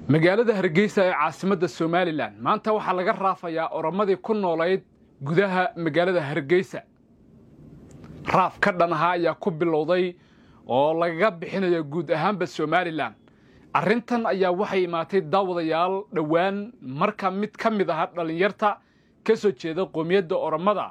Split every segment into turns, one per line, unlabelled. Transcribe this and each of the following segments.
magaalada hargeysa ee caasimadda somalilan maanta waxaa laga raafayaa oromadii ku noolayd gudaha magaalada hargeysa raaf ka dhan ahaa ayaa ku bilowday oo lagaga bixinaya guud ahaanba somalilan arrintan ayaa waxay imaatay daawadayaal dhowaan marka mid ka mid aha dhallinyarta ka soo jeeda qoomiyadda oromada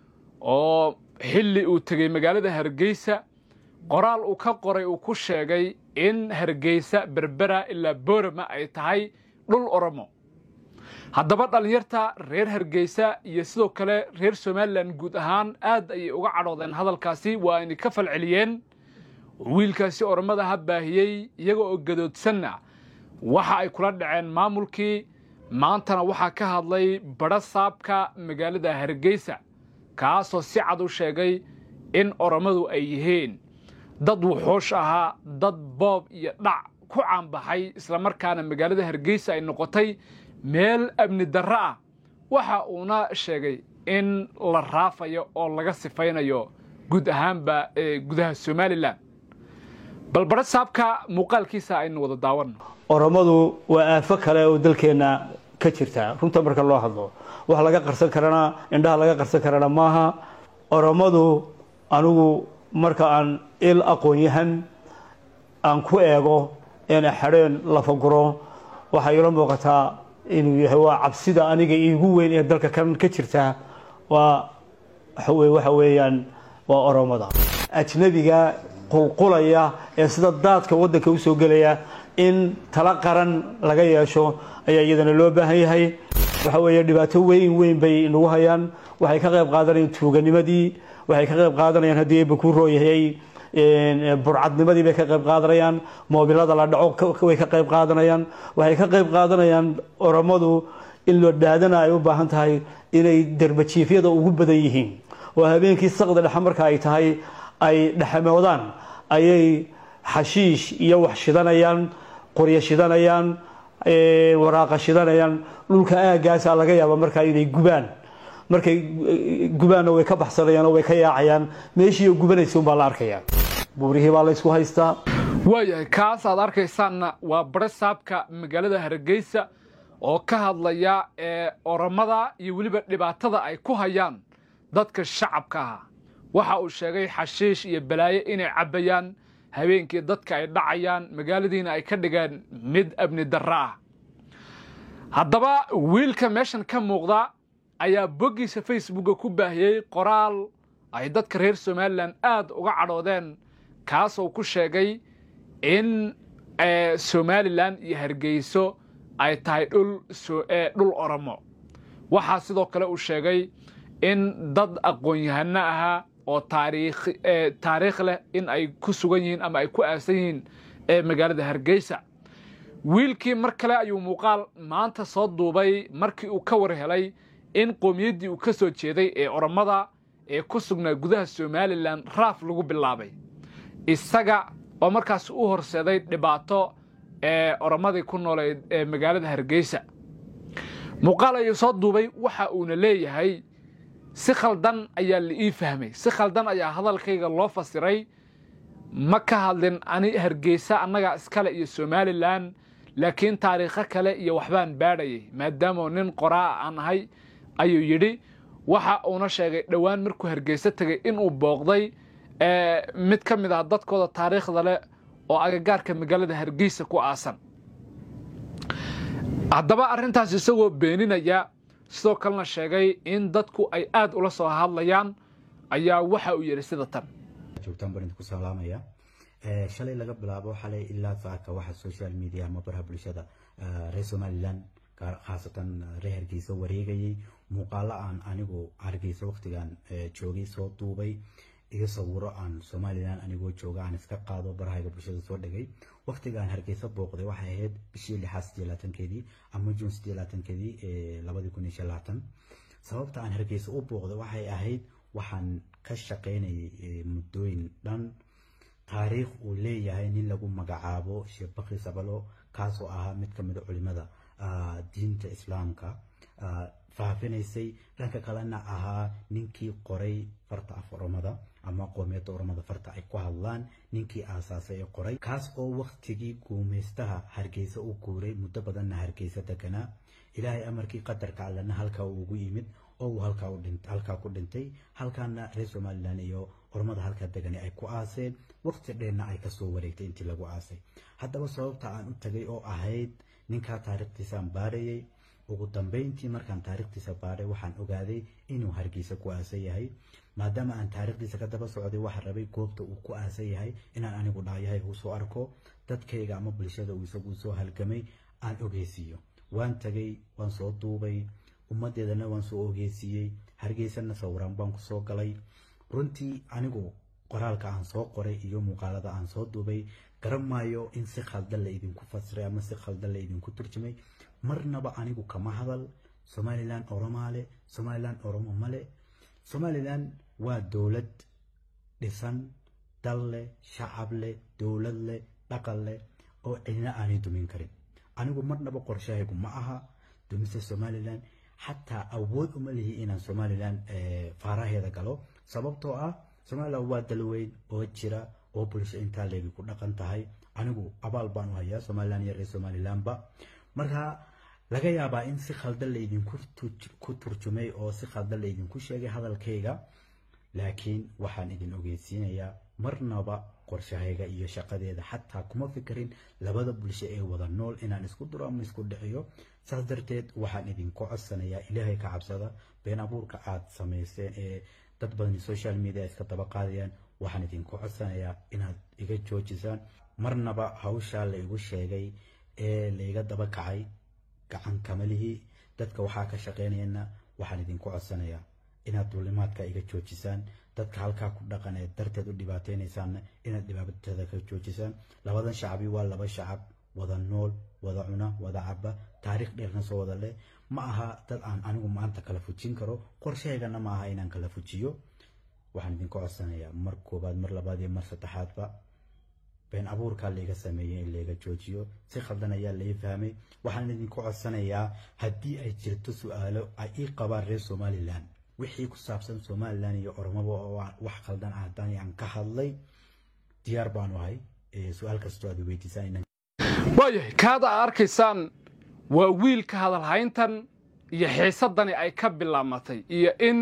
oo xilli uu tegey magaalada hargeysa qoraal uu ka qoray uu ku sheegay in hargeysa berbera ilaa boorama ay tahay dhul oromo haddaba dhallinyarta reer hargeysa iyo sidoo kale reer somalilan guud ahaan aad ayay uga cadhoodeen hadalkaasi waa ayna ka falceliyeen wiilkaasi oromada ha baahiyey iyaga oo gadoodsanna waxa ay kula dhaceen maamulkii maantana waxaa ka hadlay badho saabka magaalada hargeysa kaasoo si cad u sheegay in oromadu ay yihiin dad wuxuush ahaa dad boob iyo dhac ku caanbaxay islamarkaana magaalada hargeysa ay noqotay meel amni darro ah waxa uuna sheegay in la raafayo oo laga sifaynayo guud ahaanba ee gudaha somalilan bal badho saabka muuqaalkiisa aynu wada daawanno
oromadu waa aafo kale oo dalkeenna ka jirta runta marka loo hadlo wax laga qarsan karana indhaha laga qarsan karana maaha oromadu anigu marka aan il aqoon-yahan aan ku eego een xadheen lafaguro waxay ila muuqataa inuu yahay waa cabsida aniga iigu weyn ee dalka kan ka jirta waa waxa weeyaan waa oromada ajnabiga qulqulaya ee sida daadka waddanka usoo gelaya in tala qaran laga yeesho ayaa iyadana loo baahan yahay waxa weeye dhibaato weyn weyn bay nagu hayaan waxay ka qayb qaadanayaan tuuganimadii waxay ka qayb qaadanayaan haddii eeba ku rooyahay burcadnimadii bay ka qayb qaadanayaan moobilada la dhaco way ka qayb qaadanayaan waxay ka qayb qaadanayaan oromadu in loo dhaadana ay u baahan tahay inay derbajiifyada ugu badan yihiin oo habeenkii saqda dhexe marka ay tahay ay dhexamoodaan ayay xashiish iyo wax shidanayaan qoryo shidanayaan waraaqa shidanayaan dhulka aagaasaa laga yaaba markaa inay gubaan markay gubaanna way ka baxsanayaan oo way ka yaacayaan meeshiioo gubanaysa unbaa la arkayaa buurihii baa la ysku haystaa
waayahay kaas aad arkaysaanna waa badho saabka magaalada hargeysa oo ka hadlaya ee oromada iyo weliba dhibaatada ay ku hayaan dadka shacabka ah waxa uu sheegay xashiish iyo balaayo inay cabbayaan habeenkii dadka ay dhacayaan magaaladiina ay ka dhigeen mid amni darro ah haddaba wiilka meeshan ka muuqda ayaa boggiisa facebooka ku baahiyey qoraal ay dadka reer somalilan aad uga cadhoodeen kaasoo ku sheegay in somalilan iyo hargeyso ay tahay dhul oromo waxaa sidoo kale uu sheegay in dad aqoon-yahano ahaa oo taariikh leh in ay ku sugan yihiin ama ay ku aasan yihiin ee magaalada hargeysa wiilkii mar kale ayuu muuqaal maanta soo duubay markii uu ka war helay in qowmiyaddii uu ka soo jeeday ee oromada ee ku sugnaa gudaha somalilan raaf lagu bilaabay isaga oo markaas u horseeday dhibaato ee oromadii ku nooleed ee magaalada hargeysa muuqaal ayuu soo duubay waxa uuna leeyahay si khaldan ayaa la ii fahmay si khaldan ayaa hadalkayga loo fasiray ma ka hadlin ani hargeysa annagaa iskale iyo somalilan laakiin taariikho kale iyo waxbaan baadhayay maadaamoo nin qoraa aan ahay ayuu yidhi waxa uuna sheegay dhowaan markuu hargeyso tegay inuu booqday mid ka mid ah dadkooda taariikhda leh oo agagaarka magaalada hargeysa ku aasan haddaba arrintaas isagoo beeninaya sidoo kalena sheegay in dadku ay aad ula soo hadlayaan ayaa waxa uu yidhi sida tan
joogtaan baan idinku salaamaya shalay laga bilaabo xalay ilaa saaka waxa social media ama baraha bulshada reer somaliland khaasatan reer hargeysa wareegayay muuqaalo aan anigu hargeysa waqtigan joogay soo duubay iyo sawiro aan somalilan anigoo jooga aan iska qaado barahayga bulshada soo dhigay waqtigaan hargeysa booqday waxay ahayd bishii lixaad sideed labaatankeedii ama juun sideed labaatankeedii labadii kun iyo shan labaatan sababta aan hargeysa u booqday waxay ahayd waxaan ka shaqaynayay muddooyin dhan taariikh uu leeyahay nin lagu magacaabo sheekh bakri sabalo kaasoo ahaa mid ka mid a culimada diinta islaamka faafinaysay dhanka kalena ahaa ninkii qoray farta af oromada ama qoomiyadda oromada farta ay ku hadlaan ninkii aasaasay ee qoray kaas oo waktigii guumaystaha hargeysa u guuray muddo badanna hargeysa deganaa ilaahay amarkii qadarka allena halkaa uu ugu yimid oo uu halkaa ku dhintay halkaana reer somalilan iyo oromada halkaa degani ay ku aaseen waqti dheerna ay kasoo wareegtay intii lagu aasay haddaba sababta aan u tagay oo ahayd ninkaa taariikhtiisaan baarayay ugu dambeyntii markaan taariikhtiisa baaray waxaan ogaaday inuu hargeysa ku aasan yahay maadaama aan taariikhdiisa ka daba socday waxaan rabay goobta uu ku aasan yahay inaan anigu dhaayahay uu soo arko dadkayga ama bulshada uu isagu soo halgamay aan ogeysiiyo waan tagay waan soo duubay ummadeedana waan soo ogeysiiyey hargeysana sawiraan baan kusoo galay runtii anigu qoraalka aan soo qoray iyo muuqaalada aan soo duubay garan maayo in si khaldan la idinku fasiray ama si khaldan la idinku turjumay marnaba anigu kama hadal somalilan oromaale somalilan oromo male somalilan waa dowlad dhisan dal leh shacab leh dowlad leh dhaqan leh oo cidina aanay dumin karin anigu marnaba qorshahaygu ma aha dumista somalilan xataa awood uma lihi inaan somalilan faaraheeda galo sababtoo ah somalilan waa dalweyn oo jira oo bulsho intaa leegi ku dhaqan tahay anigu abaal baan u hayaa somalilan iyo reer somalilanba marka laga yaabaa in si khaldan laydinku ku turjumay oo si khaldan laydinku sheegay hadalkayga laakiin waxaan idin ogeysiinayaa marnaba qorshahayga iyo shaqadeeda xataa kuma fikirin labada bulsho ee wada nool inaan isku duro ama isku dhiciyo saas darteed waxaan idinku codsanayaa ilaahay ka cabsada been abuurka aad samayseen ee dad badan social media iska daba qaadayaan waxaan idinku codsanayaa inaad iga joojisaan marnaba hawshaa la igu sheegay ee laiga daba kacay gacan kamalihii dadka waxaa ka shaqeynayana waxaan idinku codsanayaa inaad duulimaadka iga joojisaan dadka halkaa ku dhaqan ee darteed u dhibaataynaysaanna inaad dhibaatada ka joojisaan labadan shacabi waa laba shacab wada nool wada cuna wada caba taariikh dheerna soo wada leh ma aha dad aan anigu maanta kala fujin karo qorshahaygana ma aha inaan kala fujiyo waxaan idinku codsanayaa mar koobaad mar labaad iyo mar saddexaadba been abuurkaa laiga sameeyey in laiga joojiyo si khaldan ayaa lai fahmay waxaan idinku codsanayaa haddii ay jirto su-aalo ay ii qabaan reer somalilan wixii ku saabsan somalilan iyo oromaba oo wax khaldan ah haddaan aan ka hadlay diyaar baanu ahay su-aal kastoo aad weydiisaan
waayahay kaada aad arkaysaan waa wiilka hadalhayntan iyo xiisadani ay ka bilaamatay iyo in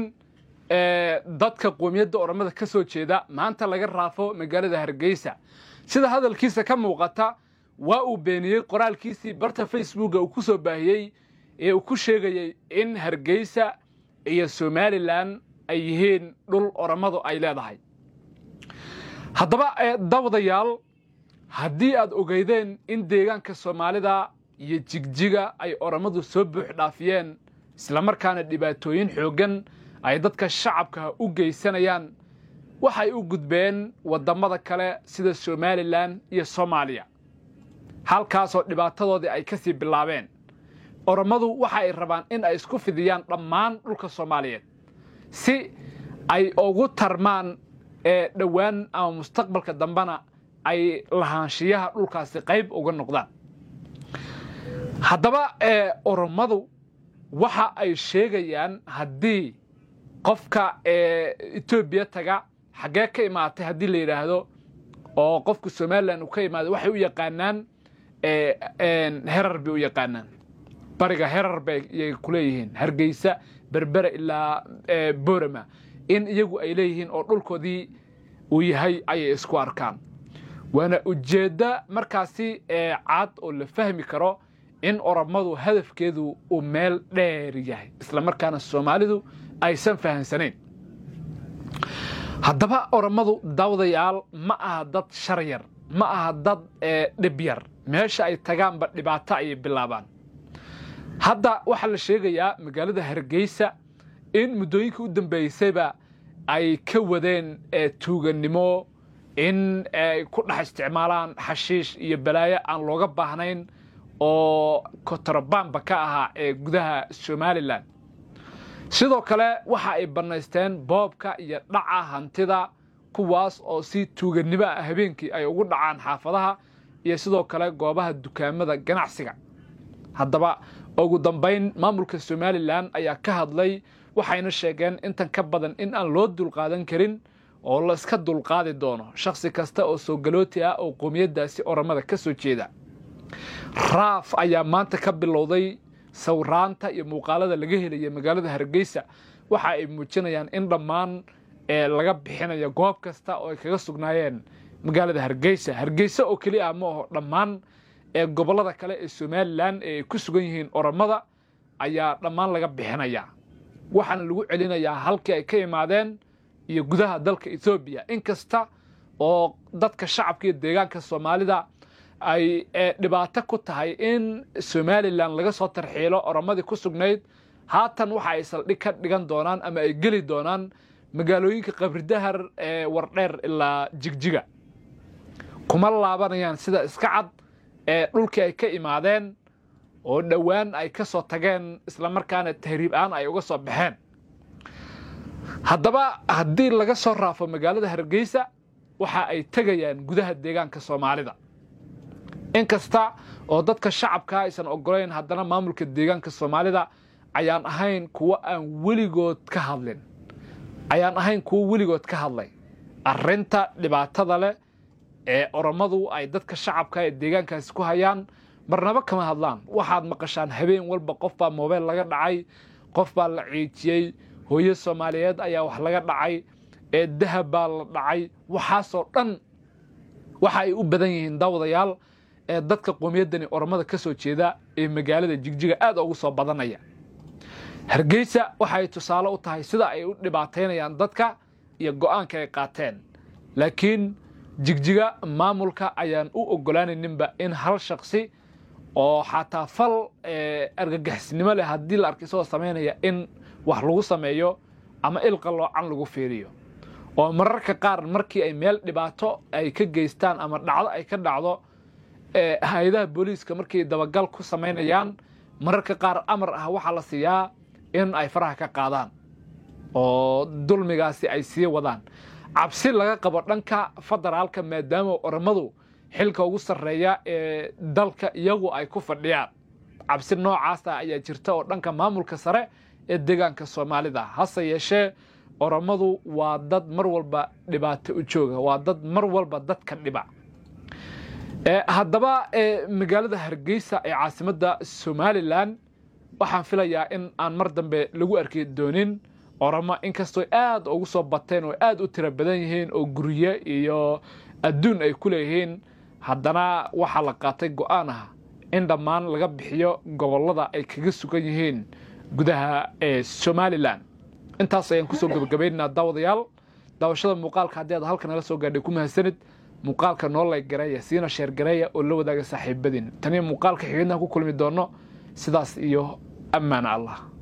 dadka qoomiyadda oromada ka soo jeeda maanta laga raafo magaalada hargeysa sida hadalkiisa ka muuqata waa uu beeniyey qoraalkiisii barta facebooka uu ku soo baahiyey ee uu ku sheegayey in hargeysa iyo somalilan ay yihiin dhul oromadu ay leedahay haddaba dawdayaal haddii aad ogeydeen in deegaanka soomaalida iyo jigjiga ay oromadu soo buux dhaafiyeen islamarkaana dhibaatooyin xooggan ay dadka shacabka u geysanayaan waxay u gudbeen waddammada kale sida somalilan iyo soomaaliya halkaasoo dhibaatadoodii ay ka sii bilaabeen oromadu waxa ay rabaan in ay isku fidiyaan dhammaan dhulka soomaaliyeed si ay ugu tarmaan ee dhowaan ama mustaqbalka dambena ay lahaanshiyaha dhulkaasi qayb uga noqdaan haddaba oromadu waxa ay sheegayaan haddii qofka etoobiya taga xaggee ka imaatay haddii la yidhaahdo oo qofka somalilan uu ka imaada waxay u yaqaanaan herar bay u yaqaanaan bariga herar bayay ku leeyihiin hargeysa berbera ilaa borama in iyagu ay leeyihiin oo dhulkoodii uu yahay ayay isku arkaan waana ujeeddo markaasi cad oo la fahmi karo in oromadu hadafkeedu uu meel dheer yahay isla markaana soomaalidu aysan fahamsanayn haddaba oromadu dawdayaal ma aha dad shar yar ma aha dad dhib yar meesha ay tagaanba dhibaato ayay bilaabaan hadda waxaa la sheegayaa magaalada hargeysa in muddooyinkii u dambeysayba ay ka wadeen tuugannimo in ay ku dhex isticmaalaan xashiish iyo balaayo aan looga baahnayn oo kotorobamba ka ahaa ee gudaha somalilan sidoo kale waxa ay bannaysteen boobka iyo dhaca hantida kuwaas oo si tuugannimo ah habeenkii ay ugu dhacaan xaafadaha iyo sidoo kale goobaha dukaamada ganacsiga haddaba ugu dambayn maamulka somalilan ayaa ka hadlay waxayna sheegeen intan ka badan in aan loo dulqaadan karin oo la iska dulqaadi doono shakhsi kasta oo soogalooti ah oo qoomiyaddaasi oramada ka soo jeeda raaf ayaa maanta ka bilowday sawiraanta iyo muuqaalada laga helaya magaalada hargeysa waxa ay muujinayaan in dhammaan laga bixinayo goob kasta oo ay kaga sugnaayeen magaalada hargeysa hargeysa oo keli ah ma aho dhammaan ee gobollada kale ee somalilan ee ay ku sugan yihiin oramada ayaa dhammaan laga bixinaya waxaana lagu celinayaa halkii ay ka imaadeen iyo gudaha dalka ethoobiya inkasta oo dadka shacabka iyo deegaanka soomaalida ay dhibaato ku tahay in somalilan laga soo tarxiilo oramadii ku sugnayd haatan waxa ay saldhig ka dhigan doonaan ama ay geli doonaan magaalooyinka qabridahar ee wardheer ilaa jigjiga kuma laabanayaan sida iska cad ee dhulkii ay ka imaadeen oo dhowaan ay ka soo tageen islamarkaana tahriib aan ay uga soo baxeen haddaba haddii laga soo raafo magaalada hargeysa waxa ay tegayaan gudaha deegaanka soomaalida inkasta oo dadka shacabka aysan ogolayn haddana maamulka deegaanka soomaalida ayaan ahayn kuwo aan weligood ka hadlin ayaan ahayn kuwo weligood ka hadlay arrinta dhibaatada leh ee oromadu ay dadka shacabka ee deegaankaasi ku hayaan marnaba kama hadlaan waxaad maqashaan habeen walba qof baa moobeyl laga dhacay qof baa la ciijiyey hooyo soomaaliyeed ayaa wax laga dhacay ee dahab baa la dhacay waxaasoo dhan waxa ay u badan yihiin daawadayaal ee dadka qowmiyaddani oromada ka soo jeeda ee magaalada jigjiga aad ugu soo badanaya hargeysa waxay tusaale u tahay sida ay u dhibaataynayaan dadka iyo go'aanka ay qaateen laakiin jigjiga maamulka ayaan u ogolaanayninba in hal shaksi oo xataa fal argagixisnimo leh haddii la arkay isagoo samaynaya in wax lagu sameeyo ama ilqa loocan lagu fiiriyo oo mararka qaar markii ay meel dhibaato ay ka geystaan ama dhacdo ay ka dhacdo hay-adaha booliiska markay dabagal ku samaynayaan mararka qaar amar ah waxaa la siiyaa in ay faraha ka qaadaan oo dulmigaasi ay sii wadaan cabsi laga qabo dhanka federaalka maadaama oromadu xilka ugu sarreeya ee dalka iyagu ay ku fadhiyaan cabsi noocaasa ayaa jirta oo dhanka maamulka sare ee deegaanka soomaalida hase yeeshee oromadu waa dad mar walba dhibaato u jooga waa dad mar walba dadka dhiba haddaba magaalada hargeysa ee caasimadda somalilan waxaan filayaa in aan mar dambe lagu arki doonin oromo inkastoo aad ugu soo bateen oo aad u tiro badan yihiin oo gurye iyo adduun ay ku leeyihiin haddana waxaa la qaatay go'aan ah in dhammaan laga bixiyo gobollada ay kaga sugan yihiin gudaha ee somalilan intaas ayaan kusoo gebagabaynaynaa daawadayaal daawashada muuqaalka haddii aad halka nala soo gaadhay ku mahadsanid muuqaalka noo layg gareeya siina sheer gareeya oo la wadaaga saaxiibadiin taniyo muuqaalka xigidnaha ku kulmi doono sidaas iyo ammaana allah